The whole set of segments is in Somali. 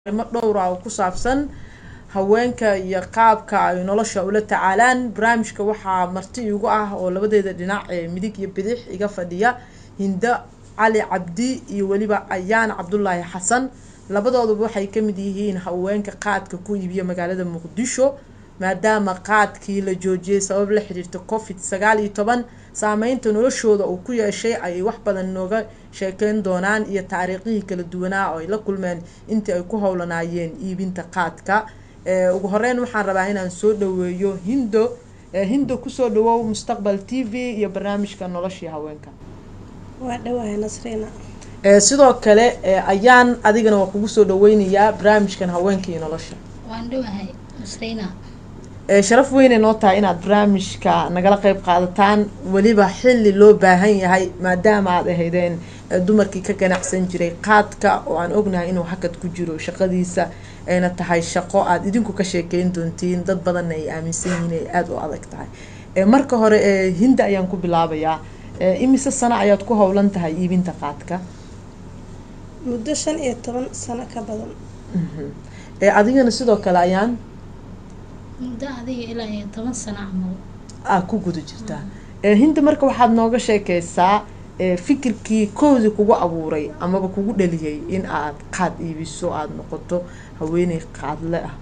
arrimo dhowra oo ku saabsan haweenka iyo qaabka ay nolosha ula tacaalaan barnaamijka waxaa marti igu ah oo labadeeda dhinac ee midig iyo bidix iga fadhiya hindo cali cabdi iyo weliba ayaan cabdulaahi xasan labadooduba waxay kamid yihiin haweenka qaadka ku iibiya magaalada muqdisho maadaama qaadkii la joojiyay sabab la xiriirta covid sagaal iyo toban saameynta noloshooda uu ku yeeshay ayay wax badan nooga sheekeyn doonaan iyo taariikhihii kala duwanaa oo ay la kulmeen intii ay ku howlanaayeen iibinta qaadka ugu horeyn waxaan rabaa inaan soo dhaweeyo hindo hindo kusoo dhawow mustaqbal t v iyo barnaamijka noloshii haweenka waa dhawahay nasriina sidoo kale ayaan adigana waa kugu soo dhaweynayaa barnaamijkan haweenka iyo nolosha waan dhawahay nasriina sharaf weynay noo tahay inaad barnaamijka nagala qeyb qaadataan weliba xilli loo baahan yahay maadaama aad ahaydeen dumarkii ka ganacsan jiray qaadka oo aan ognahay inuu hakad ku jiro shaqadiisa ayna tahay shaqo aada idinku ka sheekeyn doontiin dad badanna ay aaminsan yihiin ay aada u adag tahay marka hore hinda ayaan ku bilaabayaa imise sano ayaad ku howlan tahay iibinta qaadka muddo shan iyo toban sano ka badan adigana sidoo kale ayaan muddo adiga ilaa iyo toban sano camal aa ku guda jirtaa hinda marka waxaad nooga sheekeysaa fikirkii koodii kugu abuuray amaba kugu dhaliyay in aad qaad iibiso aada noqoto haweeney qaadle ah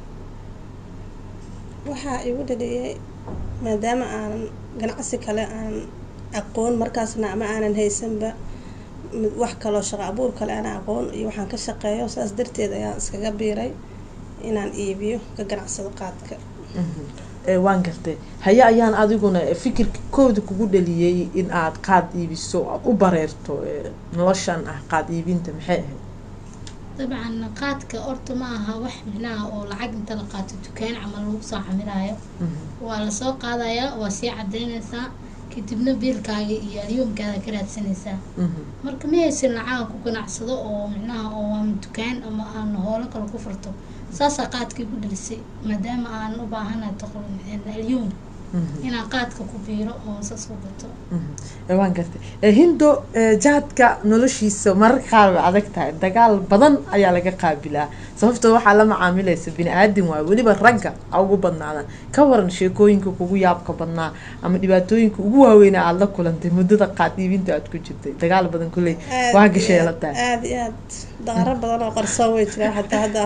waxaa igu dhaliyay maadaama aanan ganacsi kale aan aqoon markaasna ama aanan haysanba wax kaloo shaqo abuur kale aan aqoon iyo waxaan ka shaqeeyo saas darteed ayaan iskaga biiray inaan iibiyo ka ganacsado qaadka waan gartay haye ayaan adiguna fikirka kooda kugu dhaliyay in aad qaad iibiso aada u bareerto noloshan ah qaad iibinta maxay ahayd dabcan qaadka horta ma aha wax micnaha oo lacag inta la qaato dukaan camal lagu soo xamiraayo waa lasoo qaadayaa waa sii cadeynaysaa kadibna biilkaaga iyo alyoomkaada ka raadsanaysaa marka ma haysan lacaga ku ganacsado oo micnaha oo ama dukaan ama aan hoolo kale ku furto saasaa qaadkii ku dhalisay maadaama aan u baahanahay toqol alyoom inaan qaadka ku biiro oo saas u gato waan gartay hindo jaadka noloshiisa mararka qaar way adag tahay dagaal badan ayaa laga qaabilaa sababtoo waxaa la macaamilaysa bini aadam waayo weliba ragga a ugu badnaadaan ka waran sheekooyinka kugu yaabka badnaa ama dhibaatooyinka ugu waaweynaa aada la kulantay muddada qaad iibinta aada ku jirtay dagaal badan kulley waa gashay la tahay aada iyo aad daqaro badan oo qarsoon way jiraan xataa hadda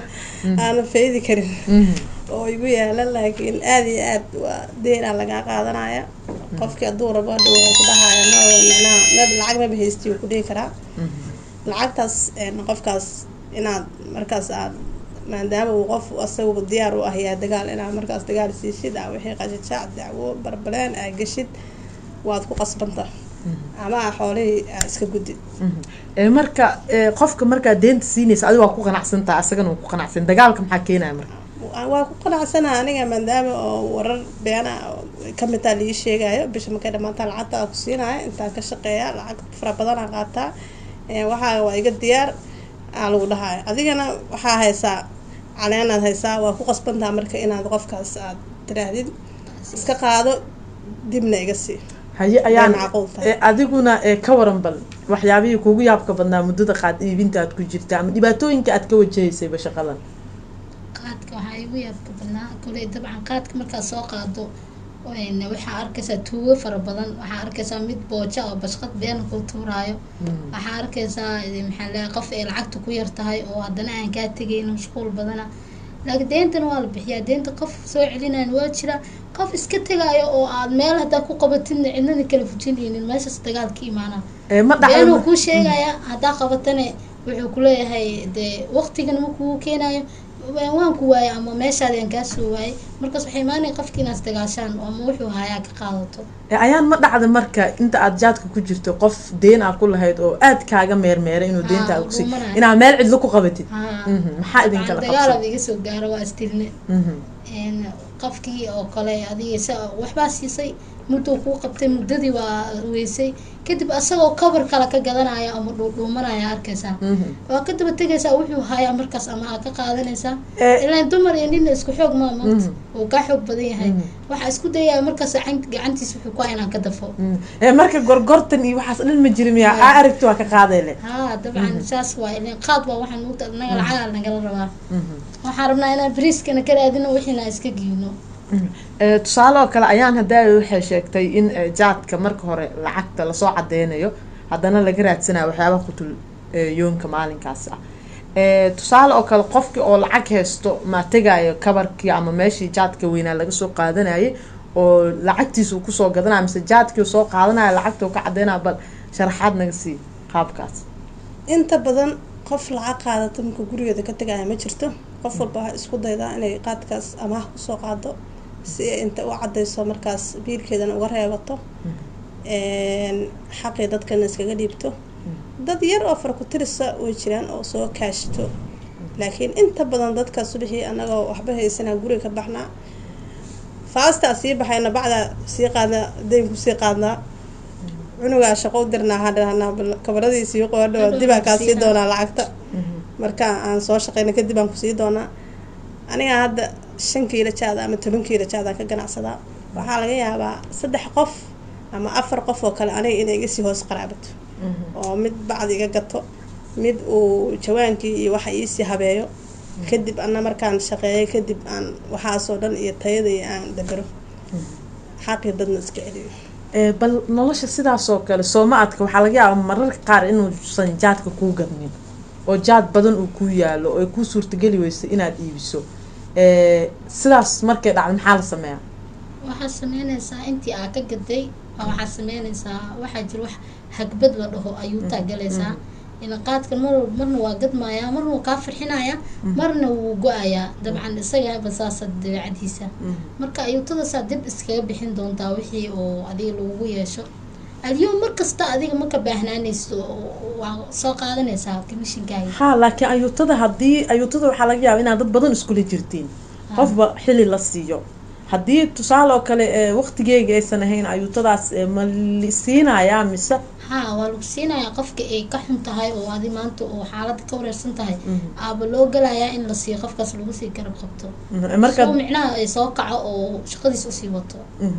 aanan faydi karin oo igu yaala laakiin aada iyo aad waa deynaa lagaa qaadanaya qofkii hadduu rabo hadha waa ku dhahaya no micnaha meb lacag maba haysti ku dhihi karaa lacagtaas qofkaas inaad markaas aad maadaama uu qof asaga diyaar u ah yaa dagaal inaad markaas dagaal siisid a wixii qashajaac dacwo barbaleen aa geshid waad ku qasbanta ama xoolihii aa iska gudid marka qofka markaa deenta siinaysa adiga waa ku qanacsantaa asagana waa ku qanacsan dagaalka maxaa keenaya marka waa ku qanacsana aniga maadaama oo warar beena kamidtaa lii sheegayo bisha markay dhamaantaa lacagta aa ku siinaya intaan ka shaqeeya lacag fara badanaa qaataa waxaa waa iga diyaar aa lagu dhahaya adigana waxaa haysaa caleenaad haysaa waa ku qasbantaa marka inaad qofkaas aad tiraahdid iska qaado dibna iga sii haye ayaan adiguna ka waran bal waxyaabihii kugu yaabka badnaa muddada qaad iibinta aad ku jirta ama dhibaatooyinka aad ka wajahaysayba shaqadan qaadka waxaa igu yaabka badnaa koley dabcan qaadka markaad soo qaado waxaa arkaysaa tuugo fara badan waxaa arkaysaa mid booja oo bashqad beena ku tuuraayo waxaa arkaysaa maxaa leeyahay qof ay lacagta ku yar tahay oo haddana aan kaa tegaynin mashquul badana laakiin deentana waa la bixiyaa deenta qof soo celinayan waa jira qof iska tegaayo oo aad meel haddaa ku qabatidna cidnana kala fujinaynin meeshaas dagaal ka imaanaa beenuu kuu sheegaya haddaa qabatane wuxuu kuleeyahay dee waqtigana ma kugu keenayo waan ku waayay ama meeshaadi aan kaa soo waayay markaas waxay imaanaya qofki inaas dagaashaan ama wuxuu hayaa ka qaadato ayaan ma dhacda marka inta aad jaadka ku jirto qof deen aa ku lahayd oo aad kaaga meermeera inuu deenta aa kusi inaad meel cidlo ku qabatid maxaa idinkala dagaalaad iga soo gaaro waa istilne qofkii oo kale adiga sa waxbaa siisay mudduu kuu qabtay muddadii waa weysay kadib asagoo kabar kale ka gadanaya ama dhuudhuumanaya arkaysaa Mhm. waa ka daba tegaysaa wuxuu hayaa markaas ama aa ka qaadanaysaa Eh. ilaan dumar iyo nina isku xoog maa maanta Mhm. uu kaa xoog badan yahay Mhm. waxaa isku dayaya markaas gacan- gacantiisa wuxuu ku inaan ka dafo Mm. Eh, marka gorgortan iyo waxaas dhan ma jirin miya aa aragti waa ka qaadele haa dabcan saas waa ileen qaad waa waxaan ugu naga lacagaa nagala rabaa Mhm. waxaan rabnaa inaan bariiskana ka raadino wixiina iska giino Eh, tusaale oo kale ayaan haddaa waxay sheegtay in eh, jaadka marka hore lacagta lasoo cadeynayo haddana laga raadsanayo waxyaabaha qutul eh, yoonka maalinkaas ah Eh, tusaale oo kale qofki oo lacag haysto ma tegayo kabarkii ama meeshii jaadka weynaa laga soo qaadanayay oo lacagtiisa uu kusoo gadanaya mise jaadkii uu soo qaadanaya lacagta uu ka cadeynaya bal sharaxaad naga sii qaabkaas inta badan qof lacag qaadata marka gurigeeda ka tegaya ma jirto qof walba waxaa isku daydaa inay qaadkaas amaah kusoo qaado si ay inta u cadeyso markaas biilkeedana uga reebato xaqii dadkana iskaga dhiibto dad yar oo farakutirisa way jiraan oo soo kaashto laakiin inta badan dadka subixii anagoo waxba haysanaa guriga ka baxnaa faastaa sii baxayna bacdaa sii qaadnaa daynku sii qaadnaa cunugaa shaqo u dirnaa hadhanaa kabaradiisii qoodho dibaa kaa sii doonaa lacagta marka aan soo shaqeyna kadib aan kusii doonaa aniga hadda shan kiilo jaada ama toban kiilo jaadaan ka ganacsadaa waxaa laga yaabaa saddex qof ama afar qof oo kale aniga inay iga sii hoos qaraabato oo mid bacdi iga gato mid uu jawaankii iyo waxa iisii habeeyo kadib ana markaan shaqeeyay kadib aan waxaasoo dhan iyo tayadii aan dabero xaqii dadna iska celiyo bal nolosha sidaasoo kale sooma adka waxaa laga yaabaa mararka qaar inuusan jaadka kuu gadmin oo jaad badan uu kuu yaalo oo ay kuu suurtageli weyso inaad iibiso sidaas markay dhacdo maxaa la sameeyaa waxaad sameynaysaa intii aa ka gaday waxaad sameynaysaa waxaa jira wax hagbad la dhaho ayuu taagalaysaa in qaadka mar marna waa gadmayaa marna wuu kaa farxinayaa marna wuu go-ayaa dabcan isagaba saasa dabeecadiisa marka ayuutadaasaa dib iskaga bixin doontaa wixii oo adiga lagugu yeesho aliyo mar kasta adiga maka baahnaanayso waa soo qaadanaysaa commishinkaaga ha laakiin ayuutada haddii ayuutada waxaa laga yaaba inaad dad badan iskula jirtiin qofba xili la siiyo haddii tusaale oo kale waqtigeega aysan ahayn ayuutadaas ma siinayaa mise ha waa lagu siinayaa qofka ay ka xun tahay oo adi maanta oo xaalada ka wareersan tahay aaba loo galayaa in la siiyo qofkaas lagu sii garab qabto soo micnaha ay soo kaco oo shaqadiis usii wato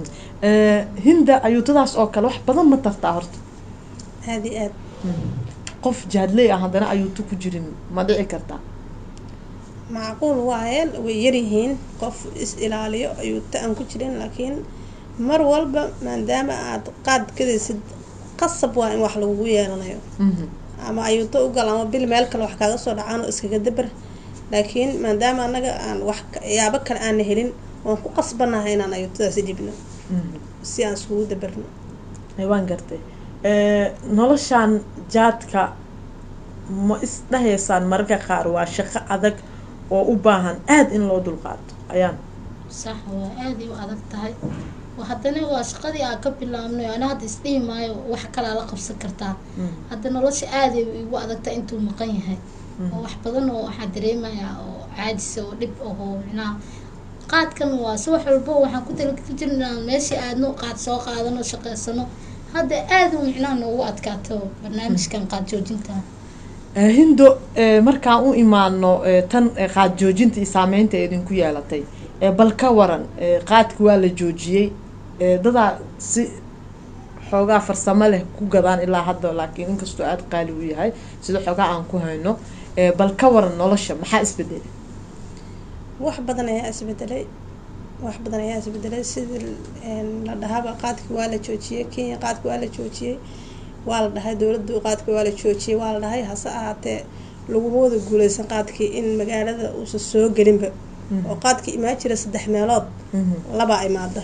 hinda ayuutadaas oo kale wax badan ma tartaa horta aada iyo aad qof jaadley ah haddana ayuuto ku jirin ma dhici kartaa macquul waaye way yaryihiin qof is ilaaliyo ayuuta aan ku jirin laakiin mar walba maadaama aada qaad gadaysid qasab waa in wax lagugu yeelanayo ama ayuuto u gal ama bil meel kale wax kaaga soo dhacaan oo iskaga dabar laakiin maadaama anaga aan wax yaabo kale aana helin waan ku qasbanahay inaan ayuutadaasi dhibno si aan iskugu dabarno waan gartay noloshaan jaadka ma isdhahaysaan mararka qaar waa shaqo adag oo u baahan aada in loo dulqaato ayaan sax waa aaday u adag tahay haddana waa shaqadii aan ka bilaabnay ana hadda isdhihi maayo wax kalaa la qabsan kartaa hadda nolosha aaday igu adagtahay intuu maqan yahay oo wax badan oo waxaa dareemayaa oo caajisa oo dhib ahoo micnaha qaadkan waa si wax walbo waxaan ku talageli jirna inaan meeshii aadno qaad soo qaadano shaqeysano hadda aada u micnaha noogu adkaato barnaamijkan qaad joojinta hindo markaan u imaano tan qaad joojinta iyo saameynta idinku yeelatay bal ka waran qaadki waa la joojiyey dadaa si xoogaa farsamo leh ku gadaan ilaa hadda laakiin inkastoo aada qaali u yahay sida xoogaa aan ku hayno bal ka waran nolosha maxaa isbedelay wax badan ayaa isbedelay wax badan ayaa isbedelay sidii la dhahaba qaadki waa la joojiyey kenya qaadki waa la joojiyey waa la dhahay dowladdu qaadki waa la joojiyey waa la dhahay hase ahaatee laguma wada guuleysan qaadkii in magaalada uusan soo gelinba oo qaadkii imaan jira saddex meelood labaa imaada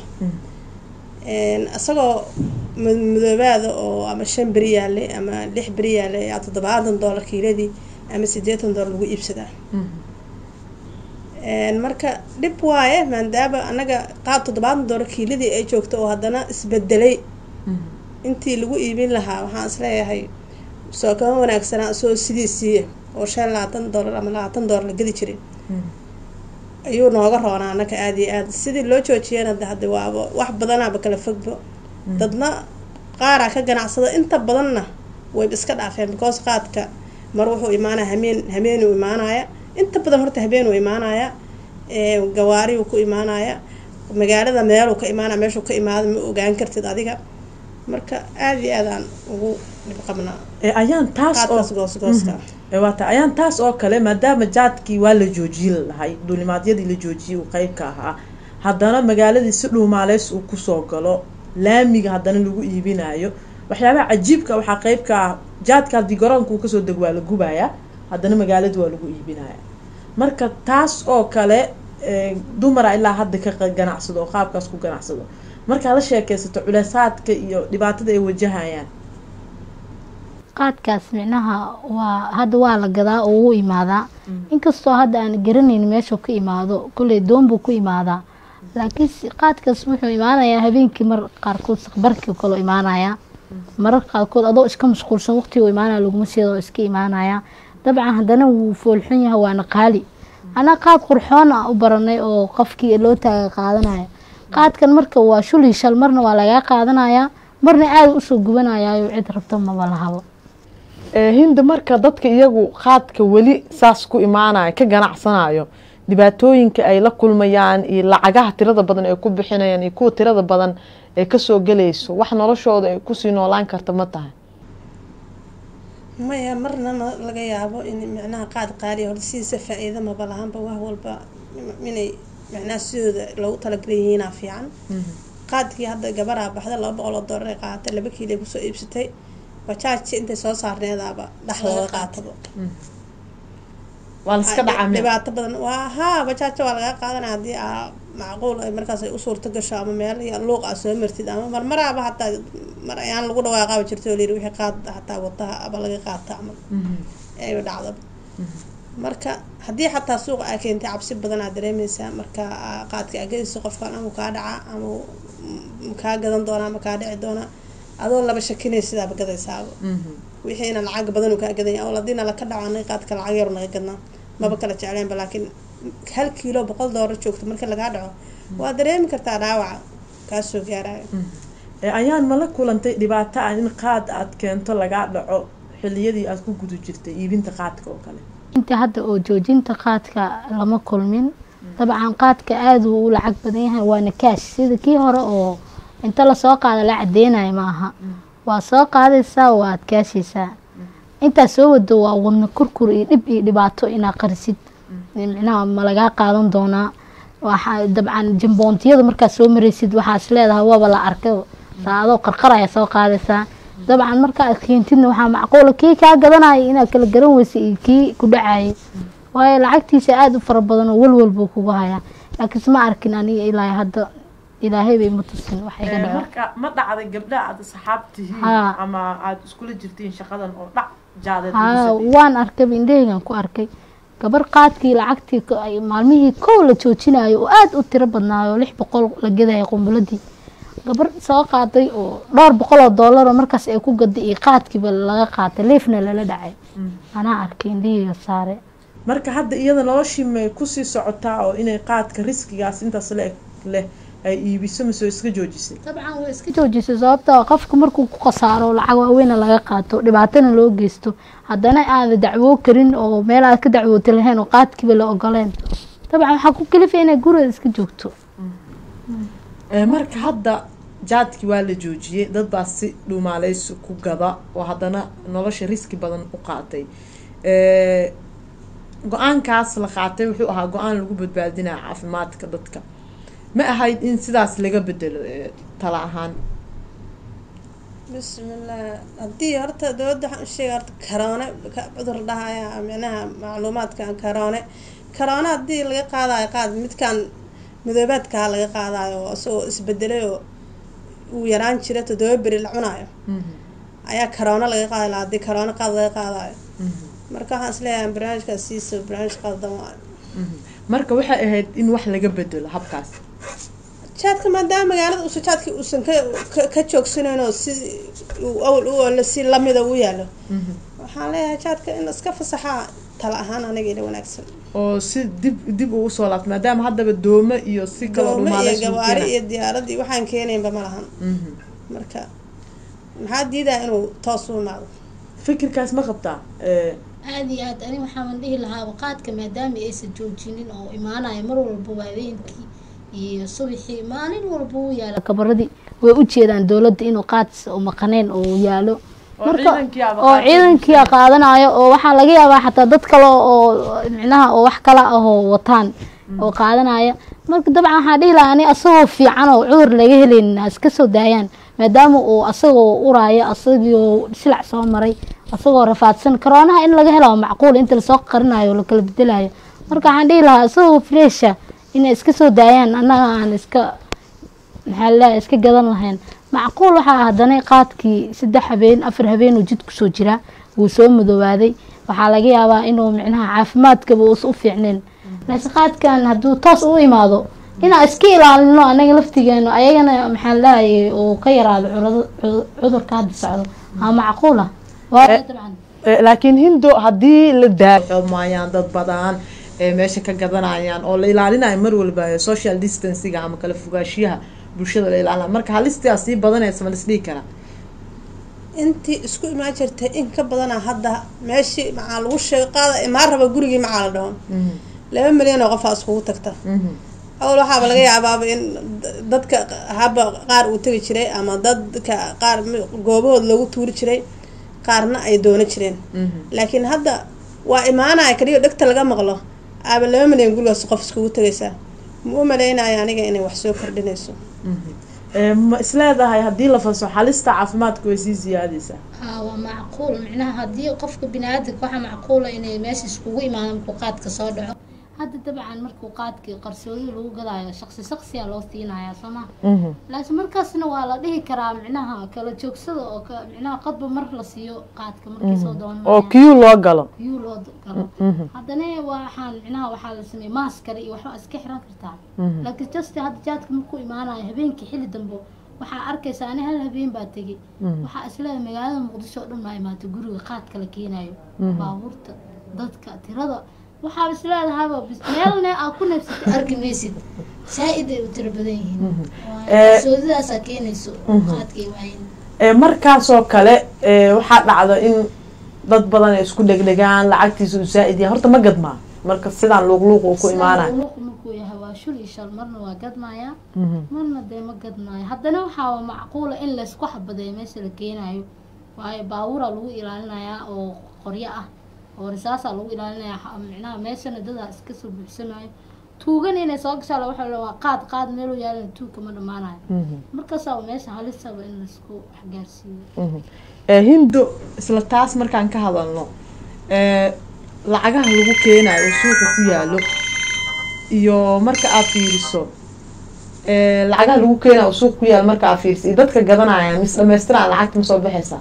isagoo madoobaada oo ama shan beri yaale ama lix beri yaale ayaa toddobaatan doolar kiiladii ama siddeetan doolar lagu iibsadaa marka dhib waaye maadaama anaga qaad toddobaatan doolar kiiladii ay joogto oo haddana isbedelay intii lagu iibin lahaa waxaan isleeyahay soo kama wanaagsanaa soo sidiisii oo shan labaatan doolar ama labaatan doolar la gedi jiray ayuu nooga roonaa anaka aada iyo aad sidii loo joojiyana de hadde waaba wax badanaaba kala fogbo dadna qaaraa ka ganacsada inta badanna wayba iska dhaafeen because qaadka mar wuxuu imaanaya hameen hameenuu imaanaya inta badan horta habeenuu imaanaya ee gawaariuu ku imaanaya magaalada meeluu ka imaanaya meeshuu ka imaada ma ogaan kartid adiga marka aada iyo aad aan ugu dhib qabnaa ee ayaan taas oo qaadkaas goosgooska ee waa tahay ayaan taas oo kale maadaama jaadkii waa la joojiyey lahay duulimaadyadii la joojiyey uu qeyb ka ahaa haddana magaaladii si dhuumaaleys uu kusoo galo laamiga haddana lagu iibinayo waxyaabaha cajiibka waxaa qeyb ka ah jaadka haddii garoonka uu kasoo dego waa la gubayaa haddana magaaladii waa lagu iibinaya marka taas oo kale ee, dumara ilaa hadda ka qa- ganacsado oo qaabkaas ku ganacsado markaad la sheekeysato culeysaadka iyo dhibaatada ay wajahayaan qaadkaas micnaha waa hadda waa la gadaa oo wuu imaadaa inkastoo hadda aan garanayn meeshuu ka imaado kolley doon buu ku imaadaa laakiin si- qaadkaas wuxuu imaanayaa habeenkii mar qaarkood saqbarkii kaloo imaanayaa mararka qaarkood adoo iska mashquulsan waqtigu imaanaya laguma seeda oo iska imaanaya dabcan haddana wuu foolxun yahay waana qaali anaa qaad qurxoon ah u baranay oo qofkii loo taaga qaadanaya qaadkan marka waa shuli shal marna waa lagaa qaadanayaa marna aada usoo gubanayaayo cid rabta maba lahabo ee hinda marka dadka iyagu qaadka weli saas ku imaanayo ka ganacsanayo dhibaatooyinka ay la kulmayaan iyo lacagaha tirada badan ay ku bixinayaan iyo kuwa tirada badan ee kasoo gelayso wax noloshooda ay kusii noolaan karta ma tahay maya marna ma laga yaabo in micnaha qaad qaaliya horta sidiisa faa-iida maba lahaanba wax walba inay micnaha sidooda loogu talagalay yihiinaa fiican qaadkii hadda gabaraa baxda laba boqol oo doolar ay qaadatay laba kiilay kusoo iibsatay bajaajti intay soo saarneedaaba dhexdooda qaataba waa laska dhacaa meel dhibaato badan waa haa bajaaja waa lagaa qaadanaya haddii aa macquul ay markaas ay u suurto gasho ama meel iyo luuq aa soo martid ama marmaraaba hataa mar ayaan lagu dhawaaqaaba jirta oo layiri wixii qaad hataa wadaha aba laga qaata camal ayba dhacdaba marka haddii xataa suuqa aa keentay cabsi badan aa dareemeysaa marka aa qaadka aa gadayso qofkan ama kaa dhaca ama kaa gadan doonaa ama kaa dhici doonaa adoo laba shakinay sidaaba gadaysaaba wixiina lacag badan uu kaa gadanya oo hadiina laka dhaco anaga qaadka lacag yar naga gadnaa maba kala jecleenba laakiin hal kiilo boqol doolar joogto marka lagaa dhaco waa dareemi kartaa dhaawaca kaa soo gaarayo ee ayaan mala kulantay dhibaato ah in qaad aad keento lagaa dhaco xiliyadii aad ku guda jirtay iibinta qaadka oo kale inta hadda oo joojinta qaadka lama kulmin dabcan qaadka aada uu u lacag badan yahay waana kaash sida kii hore oo inta lasoo qaada la cadeynayo ma aha waa soo qaadaysaa waad kaashaysaa intaa soo wado waa wadna kurkur iyo dhib iyo dhibaato inaa qarisid micnaha ma lagaa qaadan doonaa waxaa dabcan jamboontiyada markaad soo maraysid waxaas leedahay waaba la arkay saadoo qarqaraya soo qaadaysaa dabcan marka aad keentidna waxaa macquula kii kaa gadanaya inaad kala garan weysa iyo kii ku dhacayay waayo lacagtiisa aada u fara badan oo walwal buu kugu hayaa laakiinse ma arkin aniga ilaa hadda ilaahay bay ma tusin wax iga dhaco marka ma dhacday gabdha aad asxaab tihiin Haa. ama aada iskula jirtiin shaqadan oo dhac jaadeed haa waan arkay indhaheygan ku arkay gabar qaadkii lacagtii ko- ay maalmihii kow la joojinayo oo aada u tiro badnaayo oo lix boqol la gadaya qumbuladii gabar soo qaaday oo dhowr boqol oo doolar oo markaas ay ku gaday iyo qaadkiiba laga qaatay leefna lala dhacay anaa arkay indhaheyga saare marka hadda iyada noloshii may kusii socotaa oo inay qaadka riskigaas intaas le leh ay iibiso mise way iska joojisay dabcan way iska joojisay sababta qofka markuu ku khasaaro lacag waaweyna laga qaato dhibaatana loo geysto haddana aada dacwoo karin oo meel aad ka dacwooti lahayn oo qaadkiiba la ogoleen dabcan waxaa ku kalifaya inay gurigeeda iska joogto Ee, marka hadda jaadkii waa la joojiyey dad baa si dhuumaaleysi ku gada oo haddana nolosha riski badan u qaatay Ee, go-aankaas la qaatay wuxuu ahaa go-aan lagu badbaadinaya caafimaadka dadka ma ahayd in sidaas laga bedelo ee, tala ahaan bismillah haddii horta dowladda waxaan u sheega horta karoone ka- cudur dhahaya micnaha macluumaadka karoone karoone haddii laga qaadayo qaad midkan midoobaadkaa laga qaadayo oo isagoo isbedelay oo uu yaraan jira toddoba beri la cunayo ayaa karoone laga qaadi lahaa haddii karoone qaad laga qaadayo marka waxaan isleeyahay barnaamijkaas siisa barnaamij qaldan waayo marka waxay ahayd in wax laga bedelo habkaas jaadka maadaama magaalada uusan jaadka uusan ka ka- ka joogsanayn oo si uu awal u ole si lamida u yaalo waxaan leeyahay jaadka in iska fasaxaa tala ahaan aniga ila wanaagsan oo si dib dib uu usoo laabto maadaama haddaba doome iyo si kaloo doome iyo dhumaalays uu gawaari keenayo. iyo diyaarad iyo waxaan keenaynba ma lahan Mhm. marka maxaa diidaa inuu toos u imaado fikirkaas ma qabtaa Eh, aada iyo aad ani waxaan dhihi lahaa qaadka maadaama aysan joojinin oo imaanaya mar walbaba habeenkii iyo subaxii maalin walba uu yaala kabaradii way u jeedaan dowladda inuu qaad u maqaneen oo yaalo oo marka ciidankii aba oo qaatay. ciidankii qaadanayo oo waxaa laga yaabaa xataa dad kale oo micnaha oo wax kala ahoo wataan oo qaadanaya marka dabcan waxaa dhihi lahaa ani asagoo fiican oo cudur laga helaynin ha iska soo daayaan maadaama uu asagoo uraayo asagoo silac soo maray asagoo rafaadsan karoonaha in laga helo waa macquul inta lasoo qarinayo oo lakala bedelayo marka waxaan dhihi lahaa asagoo fresha inay iska soo daayaan annaga aan iska maxaa laleeyahay iska gadan lahayn macquul waxaa haddana qaadkii saddex habeen afar habeen uu jid kusoo jiraa wuu soo madoobaaday waxaa laga yaabaa inuu micnaha caafimaadkaba uusa u fiicnayn laakiin qaadkan hadduu toos u imaado inaan iska ilaalino anaga laftigeenu ayagana maxaa laleeyahay uu ka yaraado curado- cu- cudurka hadda socdo aa macquul ah waa dabcan Eh, laakiin hindo haddii la daaxomayaan dad badan ee meesha ka gadanayaan oo la ilaalinayo mar walba eh, social distancing ama kala fogaashiyaha bulshada la ilaalinayo marka halistaas sii badanaysa ma lisdhihi karaa intii isku imaan jirtay in ka badana hadda meeshii maxaa lagu sheegay qaada imaan raba gurigii maxaa la dhaho laba milyan oo qofaa iskugu tagta awal waxaaba laga yaabaaba in d- dadka haba qaar uu tegi jiray ama dadka qaar mi- goobahood loogu tuuri jiray qaarna ay doono jireen laakiin hadda waa imaanaya kaliya dhegta laga maqlo aaba laba milyan gurigaas qof iskugu tegaysaa ma u malaynaya aniga inay wax soo kordhinayso Eh, ma isleedahay haddii la faso halista caafimaadka way sii siyaadaysaa haa waa macquul micnaha haddii qofka bini-aadamka waxaa macquula inay meesha iskugu imaadaan markuu qaadka soo dhaco hadda dabcan markuu qaadkii qarsoodi lagu gadaayo shaqsi shaqsiyaa loo siinayaa soo ma laakiin markaasna waa la dhihi karaa micnaha kala joogsada oo ka micnaha qadba mar la siiyo qaadka markii soo oo doonaya kiyu loo galo yuu loo galo haddana waxaan micnaha waxaa la sameeyey maaskare iyo waxba iska xiran kartaa laakiin just hadda jaadka markuu imaanayo habeenkii xilli dambe waxaa arkaysa ani hal habeen baa tegey waxaa isleedahay magaalada muqdisho oo dhan baa imaatay guriga qaadka la keenayo baabuurta dadka tirada waxaa isleedahayba bis meelne aa ku neefsatay arki maysid saa-id ay u tiro badan yihiin Eh, soodidaasaa keenayso qaadkay waayin Eh, markaasoo kale eh, waxaa dhacda in dad badan ay isku dhegdhegaan lacagtiisa uu saa-id yahay horta ma gadmaa marka sidaan luuqluuq uu ku imaanayo luuq markuu yahay waa shul iyo shal marna waa gadmaya marna dee ma gadmaayo haddana waxaa macquula in laysku xabadeeyo meesha la keenayo waayo baabuuraa lagu ilaalinayaa oo qoryo ah oo risaasaa lagu ilaalinayaa ha- micnaha meeshana dadaa iska soo buuxsamayo tuugan inay soo gashaa la waxaa la waa qaad qaad meeluu yaalana tuugka ma dhammaanayo markaasaa meesha halisaba in laysku waxgaarsiiyo Eh, hindo isla taas markaan ka hadalno eh, lacagaha lagu keenayo oo suuqa ku yaalo iyo marka aad fiiriso eh, lacagaha lagu keenayo oo suuqa ku yaalo marka aad fiiriso iyo dadka gadanaya mis dhamaystiraan lacagta ma soo baxaysaa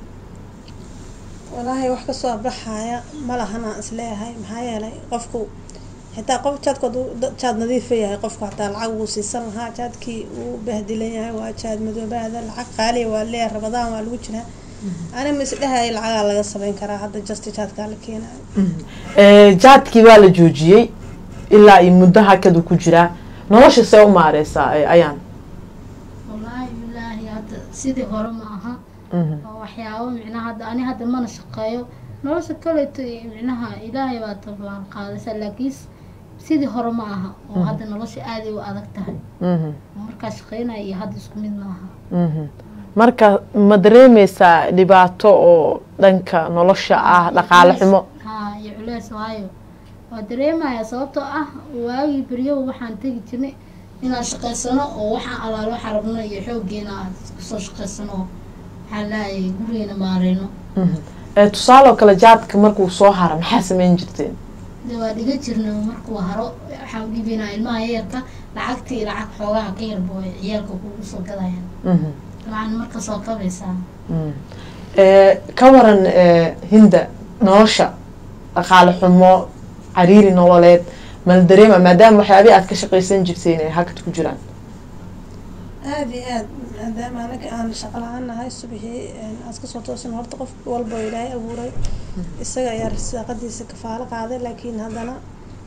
walaahi wax kasoo baxaya ma lahan aan isleeyahay maxaa yeelay qofku xitaa qof jaadkood uu da- jaad nadiifa yahay qofku hataa lacag wuu siisan lahaa jaadkii uu bahdilan yahay waa jaad madoobaada lacag qaaliya waa leeyahay rabadaan waa lagu jiraa ani ma isdhehaya lacagaa laga samayn karaa hadda justi jaadkaa la keenayo Eh, jaadkii waa la joojiyey ilaa iyo muddo hakadu ku jiraa nolosha see u maareysaa eh, ayaan wallaahi bilaahi hadda sidii hore ma aha oo waxyaabo micnaha hadda ani hadda mana shaqeeyo nolosha kaleeto iyo micnaha ilaahay baa tabaan qaadaysa laakiin sidii hore ma aha oo hadda nolosha aaday u adag tahay oo markaa shaqeynaya iyo hadda isku mid ma aha marka ma dareemeysaa dhibaato oo dhanka nolosha ah dhaqaale xumo haa iyo culeys waayo waa dareemaya sababtoo ah waagii beryow waxaan tegi jirnay inaan shaqaysano oo waxaan alaalo waxaa rabno iyo xooggeena aan kusoo shaqaysano oo waxaa laayay gurigeena maareyno Eh, tusaale oo kale jaadka markuu soo hara maxaa sameyn jirteen de waa dhiga jirna markuu haro waxaan u dhiibaynaa ilmaha yarka lacagtii lacag xoogaha ka yarbo ay ciyaalka kugu soo gadayaan dabcan marka soo kabaysaa Eh, ka waran eh, hinda nolosha dhaqaale xumo cariiri nololeed mala dareema maadaama waxyaabihi aad ka shaqaysan jirteen ay hakad ku jiraan aada iyo aad maadaama anaga aan shaqo la-aan nahay subaxii aad kasoo toosan horta qof walba oo ilaahay abuuray isaga ayaa risaaqadiisa kafaalo qaaday laakiin haddana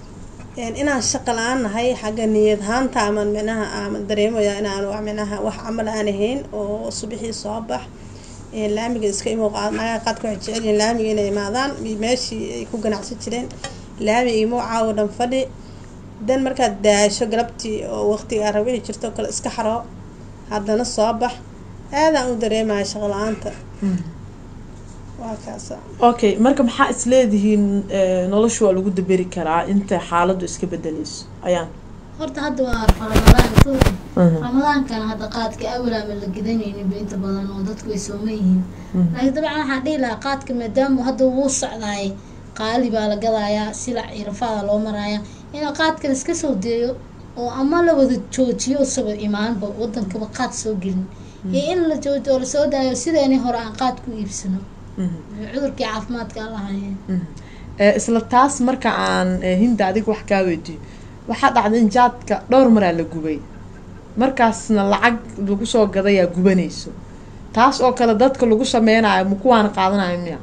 een, inaan shaqo la-aan nahay xagga niyad ahaanta aman micnaha aman dareemaya inaan wax micnaha wax camal aan ahayn oo subaxii soo bax een, laamiga iska imow qaad nagaa qaadka waxay jecel yihiin laamiga inay imaadaan mi- meeshii ay ku ganacsan jireen laamiga imow caawo dhan fadhi dan markaad daasho galabtii oo waqtiga aad rabihi jirto oo kale iska xaro haddana soo bax aadaan u dareemaya shaqo la-aanta waa kaasa okay marka maxaa isleedihiin eh, nolosha waa lagu daberi karaa inta xaaladdu iska bedeleyso ayaan horta hadda waa ramadaan soo ramadaankana hadda qaadka awalaama la gedanaynin ba inta badan oo dadku way sooma yihiin laakiin dabcan waxaan dhihi lahaa qaadka maadaama hadda wuu socdaay qaali baa la gadayaa silac iyo rafaada loo maraaya in qaadka la iska soo deeyo oo ama la wada joojiyo usaba imaanba wadankaba qaad soo gelin iyo in la joojiyo oo lasoo daayo sideeni hore aan qaad ku iibsano cudurkii caafimaadka aan lahayn Eh, isla taas marka aan eh, hinda adiga wax kaa weydiyo waxaa dhacda in jaadka dhowr maraa la gubay markaasna lacag lagu soo gadayaa gubanayso taas oo kale dadka lagu sameynayo ma kuwaana qaadanayo miya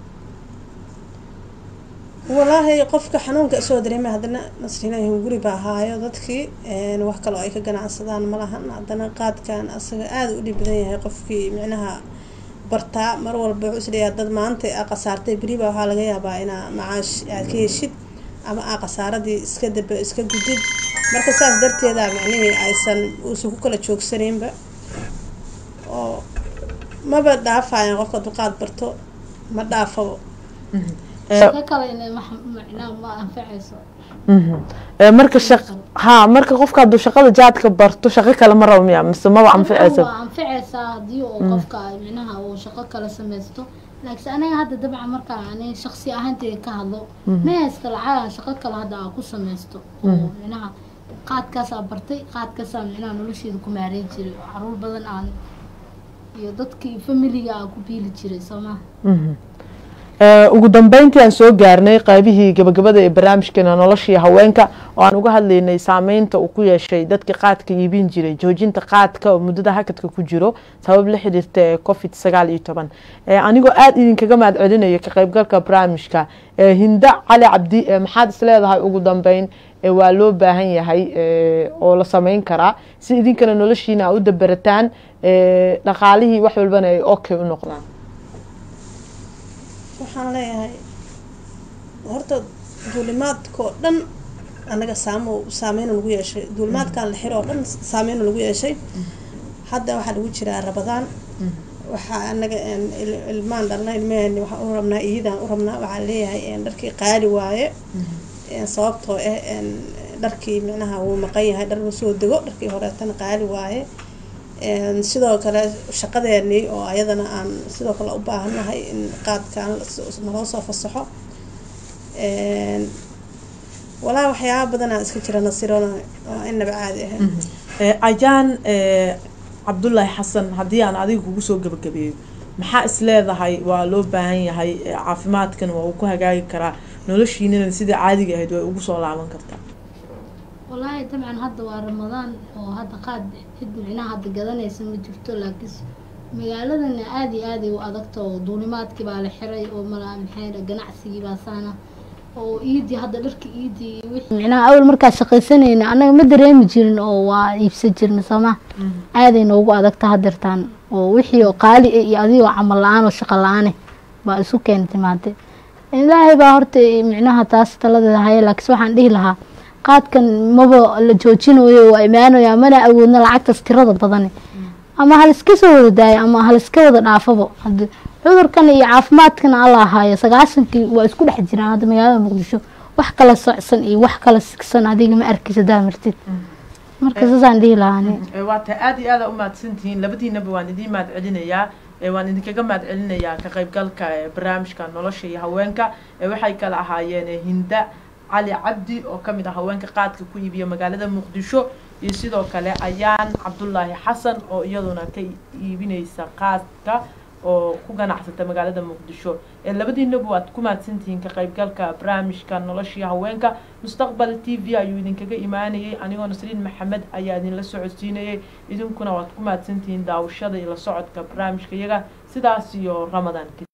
walaahi qofka xanuunka soo dareemay haddana nasrinahin guri baa haayo dadkii een, wax kaloo ay ka ganacsadaan ma lahan haddana qaadkan asaga aada u dhib badan yahay qofkii micnaha bartaa mar walba wuxuu isleeyahay dad maanta aa khasaartay beriba waxaa laga yaabaa inaa macaash aad ka heshid ama aa khasaaradii iska daba iska gudid marka saas darteeda micnihii aysan uusan ku kala joogsanaynba oo maba dhaafayan qofka duqaad barto ma dhaafabo shaqo kale inay wax macnaa ma anfacayso Eh, marka shaq ha marka qofka hadduu shaqada jaadka barto shaqo kale ma rabo miya mise maba anficaysa waa anficaysaa haddii uu qofka micnaha uu shaqo kale samaysto laakiin aniga hadda dabcan markaa ani shaqsi ahaanteyda ka hadlo ma haysta lacagaan shaqo kale hadda aan ku samaysto oo micnaha qaadkaasaa bartay qaadkaasaa micnaha nolosheeda ku maareyn jiray oo caruur badan aan iyo dadkii familiga aan ku biili jiray soo maha Eh, ugu dambeyntii aan soo gaarnay qaybihii gabagabada ee barnaamijkeena noloshii haweenka oo aan uga hadlaynay saameynta uu ku yeeshay dadka qaadka iibin jiray joojinta qaadka oo muddada hakadka ku jiro sabab la xiriirta ee covid sagaal iyo toban Eh, anigoo aada idinkaga mahad celinayo ka qaybgalka barnaamijka Eh, hinda cali cabdi eh, maxaad isleedahay ugu dambeyn eh, waa loo baahan yahay eh, oo la sameyn karaa si idinkana noloshiina a u dabarataan eh, dhaqaalihii wax walbana ay okay u noqdaan waxaan leeyahay horta duulimaadkoo dhan anaga saamo saameyna lagu yeeshay duulimaadkan la xiro oo dhan saameyna lagu yeeshay hadda waxaa lagu jiraa rabadaan waxaa anaga een, il- ilmaan dhalna ilmaheen waxaan u rabnaa iyadaan u rabnaa waxaa leeyahay een, dharkii qaali waaye een, sababtoo ah een, dharkii micnaha wuu maqan yahay dhar uu soo dego dharkii horeetana qaali waaye een, sidoo kale shaqadeenii oo ayadana aan sidoo kale u baahannahay in qaadkan las- naloo soo fasaxo een, walaa waxyaaba badanaa iska jira nasirona oo inaba caadi ahayn Eh, ayaan eh, cabdullaahi xasan haddii aan adiga kugu soo gebagabeeyo maxaa is leedahay waa loo baahan yahay eh, caafimaadkan waa uu ku hagaagi karaa noloshiinana sidai caadiga ahayd way ugu soo laaban kartaa wallaahi dabcan hadda waa ramadaan oo hadda qaad cid micnaha hadda gadanaysa ma jirto laakiin magaaladana aada iyo aaday u adagta oo duulimaadkii baa la xiray oo mala maxay dhahay, ganacsigii baa saana oo iidii hadda dharka iidii iyo wixii micnaha awal markaa shaqaysanayna annaga ma dareemi jirin oo waa iibsan jirna sooma aaday noogu adagta hadeertaan oo wixii oo qaali ah iyo adigoo camal la-aan oo shaqo la-aane baa isu keentay maante ilaahay baa horta micnaha taas taladeeda haya laakiin waxaan dhihi lahaa qaadkan maba la joojinayo waa imaanaya mana awoodna lacagtaas tirada badani ama haliska soo wada daayo ama haliska wada dhaafabo hadi cudurkan iyo caafimaadkan alla ahaayo sagaashankii waa isku dhex jiraan hadda magaalada muqdisho wax kala socsan iyo wax kala sigsan adiga ma arkaysa daa martid marka saasaan dhihi lahaa ani Eh, waa tahay aada iyo aada u mahadsantihiin labadiinaba waan idiin mahad celinayaa Eh, waan idinkaga mahad celinayaa ka qaybgalka eh, barnaamijka nolosha iyo haweenka Eh, waxay kala ahaayeen eh, hinda cali cabdi oo kamid ah haweenka qaadka ku iibiya magaalada muqdisho iyo sidoo kale ayaan cabdullaahi xasan oo iyaduna ka iibineysa qaadka oo ku ganacsata magaalada muqdisho Eh, labadiinaba waad ku mahadsantihiin ka qaybgalka barnaamijka noloshii haweenka mustaqbal t v ayuu idinkaga imaanayay anigoo nasriin maxamed ayaa idinla socodsiinayay idinkuna waad ku mahadsantihiin daawashada iyo la socodka barnaamijka iyaga sidaas iyo ramadaan